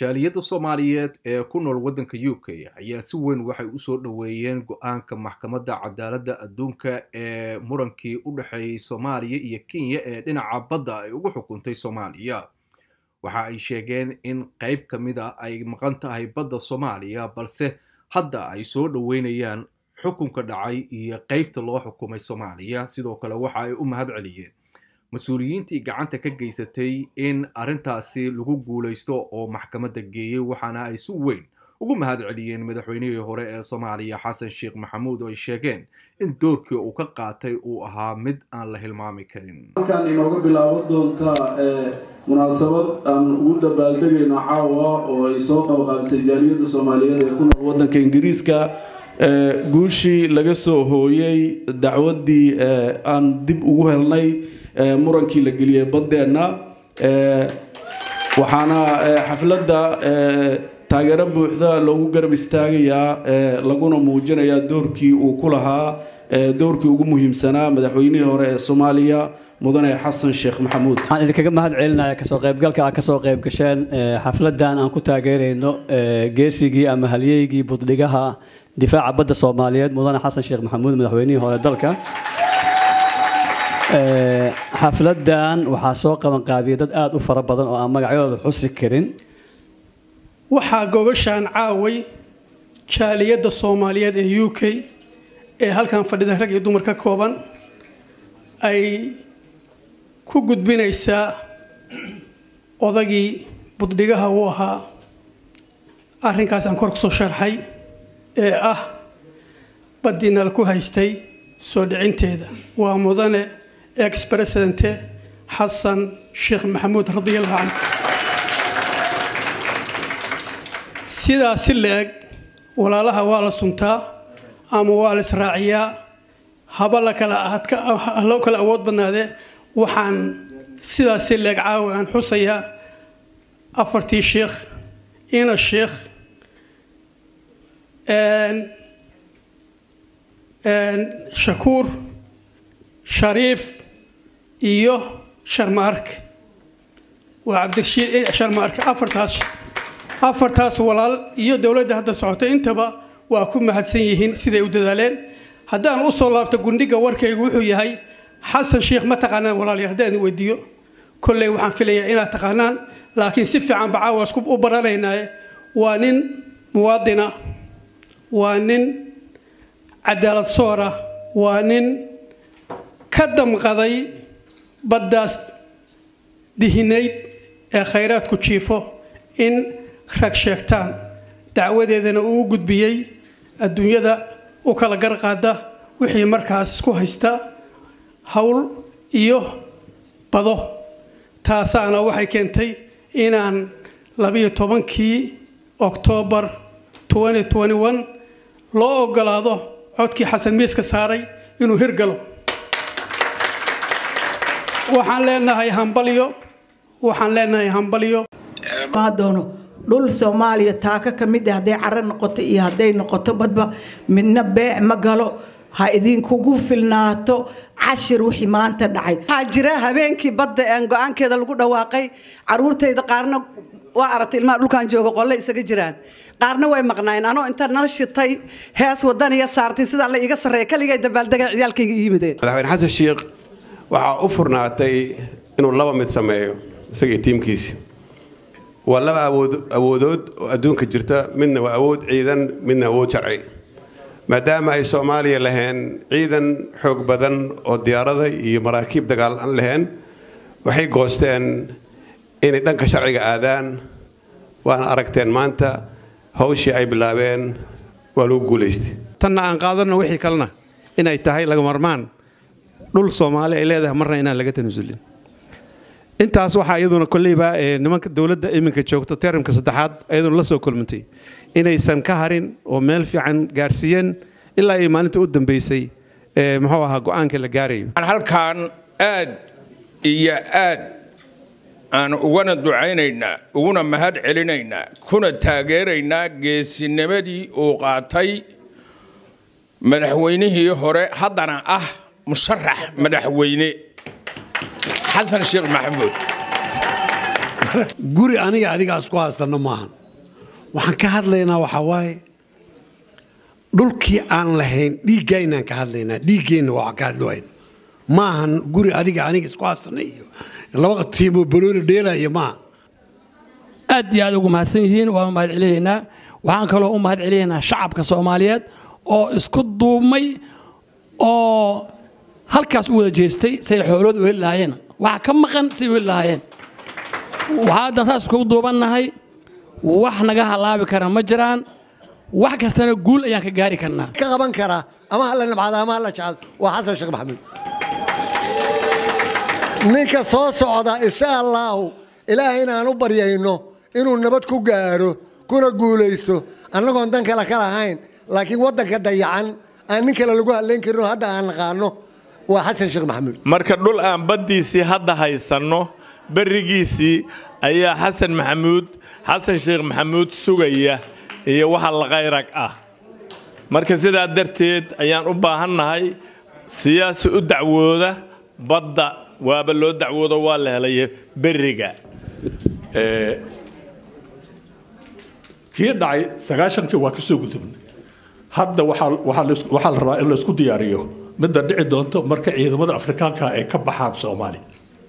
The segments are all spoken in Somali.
jaaliyadda soomaaliyeed ee ku nool waddanka u k ayaa si weyn waxay usoo dhoweeyeen go-aanka maxkamadda cadaaladda adduunka ee murankii u dhexeeyey soomaaliya iyo kenya ee dhinaca badda ay ugu xukuntay soomaaliya waxa ay sheegeen in qayb ka mid a ay maqan tahay badda soomaaliya balse hadda ay soo dhoweynayaan xukunka dhacay iyo qaybta loo xukumay soomaaliya sidoo kale waxa ay u mahad celiyeen mas-uuliyiintii gacanta ka geysatay in arrintaasi lagu guulaysto oo maxkamadda geeyey waxaana ay si weyn ugu mahad celiyeen madaxweynihii hore ee soomaaliya xasan sheekh maxamuud oo ay sheegeen in doorkii uu ka qaatay uu ahaa mid aan la hilmaami karin halkan inooga bilaabo doontaa munaasabad aan ugu dabaaldegayno caawa oo ay soo qabqaabisay jaaliyadda soomaaliyeed ee ku nool waddanka ingiriiska guushii laga soo hooyey dacwaddii aan dib ugu helnay murankii la geliyey baddeenna waxaana xafladda taageero buuxda loogu garab istaagayaa laguna muujinayaa doorkii uu ku lahaa doorkii ugu muhiimsanaa madaxweynihii hore ee soomaaliya mudane xasan sheekh maxamuud waxaan idinkaga mahad celinaya kasoo qaybgalka aad kasoo qayb gasheen xafladan aan ku taageerayno geesigii ama halyeygii buddhigaha difaaca badda soomaaliyeed mudane xasan sheekh maxamuud madaxweynihii hore dalka xafladan waxaa soo qabanqaabiyay dad aada u fara badan oo aan magacyadooda xusi karin waxaa gogashaan caaway jaaliyadda soomaaliyeed ee u k ee halkan fadhida rag iyo dumar ka kooban ay ku gudbinaysaa odagii buddhigaha uu ahaa arrinkaas aan kor kusoo sharxay ee ah baddiinal ku haystay soo dhicinteeda waa mudane ex presidente xasan sheekh maxamuud radiallahu canhu sidaas si la-eg walaalaha waa la suntaa ama waa la israaciyaa haba la kala loo kala awood badnaadee waxaan sidaas si la-eg caawi aan xusayaa afartii sheekh ina sheekh shakuur shariif iyo sharmaark waa cabdirashiid sharmaark afartaas afartaas walaal iyo dowladda hadda socotay intaba waa ku mahadsan yihiin siday u dadaaleen haddaan usoo laabto gundhiga warkaygu wuxuu yahay xasan sheekh ma taqaanaan walaaliya haddaan weydiiyo kolley waxaan filayaa inaad taqaanaan laakiin si fiican bacaawas u baranaynaaye waa nin muwaadina waa nin cadaalad soora waa nin ka damqaday baddaas dihinayd ee khayraadku jiifo in rag sheegtaan dacwadeedana uu u gudbiyey adduunyada u kala garqaada wixii markaas isku haysta howl iyo bado taasaana waxay keentay inaan labiyo tobankii oktoobar loo ogolaado codkii xasan miiska saaray inuu hirgalo waxaan leenahay hambalyo waxaan leenahay hambalyo doono dhul soomaaliya taaka ka mid ah hadday caro noqoto iyo hadday noqoto badba midna beec ma galo ha idinkugu filnaato cashir wixii maanta dhacay waxaa jira habeenkii badda aan go-aankeeda lagu dhawaaqay caruurtayda qaarna waa aragtay ilmaha dhulkan jooga qolle isaga jiraan qaarna way maqnaayeen anoo inta nal shitay hees wadaniya saartay sidaa la iiga sarreeya kaligay dabaaldega ciyaalkayga ii yimideen madaxweyne xasan sheekh waxaa u furnaatay inuu laba mid sameeyo isagii tiimkiisi waa laba awoodood oo adduunka jirta midna waa awood ciidan midna awood sharci maadaama ay soomaaliya laheen ciidan xoog badan oo diyaarada iyo maraakiib dagaal aan laheen waxay goosteen inay dhanka sharciga aadaan waana aragteen maanta hawshii ay bilaabeen waa lagu guulaystay tanna aan qaadanno wixii kalena inay tahay laga marmaan dhul soomaali ay leedahay marna inaan laga tanasulin intaas waxaa iyaduna kolleyba nimanka dowladda iminka joogto teramka saddexaad iyaduna la soo kulmantay inaysan ka harin oo meel fiican gaarsiiyeen ilaa ay maalinta u dambeysay muxuu ahaa go-aanka la gaarayo halkaan aad iyo aad aan ugana ducaynaynaa uguna mahad celinaynaa kuna taageeraynaa geesinimadii uu qaatay madaxweynihii hore haddana ah musharax madaxweyne xasan sheekh maxamuud kara guri aniga adiga isku haysano maahan waxaan ka hadlaynaa waxaa waaye dhulkii aan lahayn dhiiggaynaan ka hadlaynaa dhiiggeenna waa ka hadlwayna maahan guri adiga aniga isku haysana iyo laba tiimoo balooli dheelaya maaha aad iyo aad ugu mahadsan yihiin waa u mahad celinaynaa waxaan kaloo u mahad celinaynaa shacabka soomaaliyeed oo isku duubmay oo halkaas u wada jeestay say xoolood u heli lahaayeen waxa ka maqan say u heli lahaayeen waxaa haddan saas iskugu duubannahay wax naga halaabi kara ma jiraan wax kastana guul ayaan ka gaari karnaa ka qaban kara ama hala nabcado ama hala jecel waa xasan sheekh maxamuud ninka soo socda insha allaahu ilaahay inaan u baryayno inuu nabad ku gaaro kuna guulaysto annagoon dan kale ka lahayn laakiin waddanka dayacan aan nin kale lagu hadlayn karin oo hadda aan naqaano waa xasan sheekh maxamuud marka dhul aan baddiisii hadda haysanno berrigiisii ayaa xasan maxamuud xasan sheekh maxamuud sugaya iyo waxa lakayrag ah marka sidaa darteed ayaan u baahannahay siyaasi u dacwooda badda waaba loo dacwoodo waa la helay berriga kii dhacay sagaashankii waa kasoo gudubnay hadda waxaa la rabaa in laysku diyaariyo midda dhici doonto marka ciidamada afrikaanka ay ka baxaan soomaaliya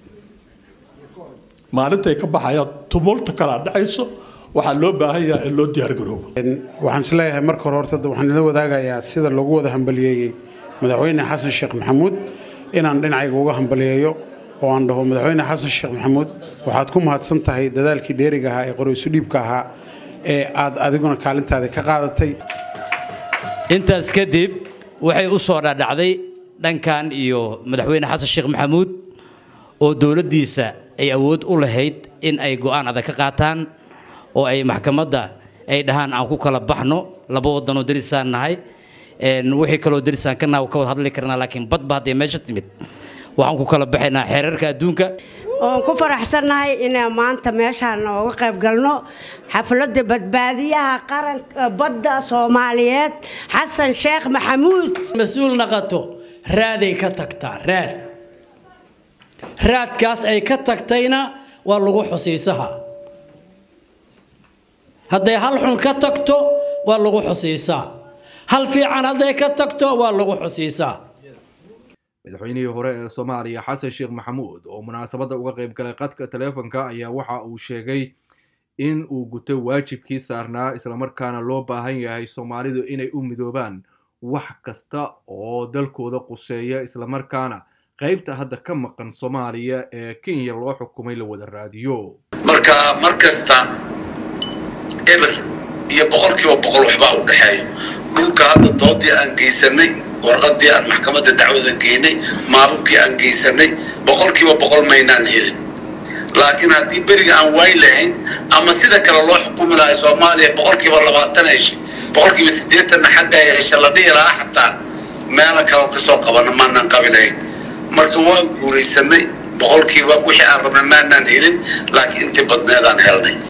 maalintay ka baxayaan tumulta kalaa dhacayso waxaa loo baahan yahay in loo diyaargaroobo waxaan isleeyahay marka hore horta waxaan ila wadaagayaa sida lagu wada hambaliyeeyey madaxweyne xasan sheekh maxamuud inaan dhinacayga uga hambaliyeeyo oo aan dhaho madaxweyne xasan sheekh maxamuud waxaad ku mahadsan tahay dadaalkii dheeriga ahaa ee qoraysu dhiibka ahaa ee aad adiguna kaalintaada ka qaadatay intaas kadib waxay u soo dhadhacday dhankan iyo madaxweyne xasan sheekh maxamuud oo dowladdiisa ay awood u lahayd in ay go'aan adag ka qaataan oo ay maxkamadda ay dhahaan aan ku kala baxno laba waddanoo derisaan nahay wixii kaloo derisaan ka naha ka wada hadli karnaa laakiin badba hadday meesha timid waxaan ku kala baxaynaa xeerarka adduunka oon ku faraxsannahay inaan maanta meeshaan nooga qayb galno xafladda badbaadiyaha qaranka badda soomaaliyeed xasan sheekh maxamuud mas-uul naqato raaday ka tagtaa raad raadkaas ay ka tagtayna waa lagu xusiisaha hadday hal xun ka tagto waa lagu xusiisaa hal fiican hadday ka tagto waa lagu xusiisaa madaxweynihii hore ee soomaaliya xasan sheekh maxamuud oo munaasabadda uga qayb galay qadka taleefonka ayaa waxa uu sheegay in uu gutay waajibkii saarnaa islamarkaana loo baahan yahay soomaalidu inay u midoobaan wax kasta oo dalkooda quseeya islamarkaana qaybta hadda ka maqan soomaaliya ee kenya loo xukumay la wada raadiyo marka mar kasta eber iyo boqolkiiba boqol waxbaa u dhexeeya dhulka hadda doodii aan geysanay warqadii aan maxkamadda dacwada geynay maababkii aan geysanay boqolkiiba boqol maynaan helin laakiin haddii beriga aan waay lahayn ama sida kale loo xukumi lahay soomaaliya boqolkiiba labaatan heshay boqolkiiba siddeetanna xagga hesha la dhihi lahaa xataa meelo kale kasoo qabana maanaan qabi lahayn marka waan guuraysanay boqolkiiba wixii aan rabnay maanaan helin laakiin intii badneedaan helnay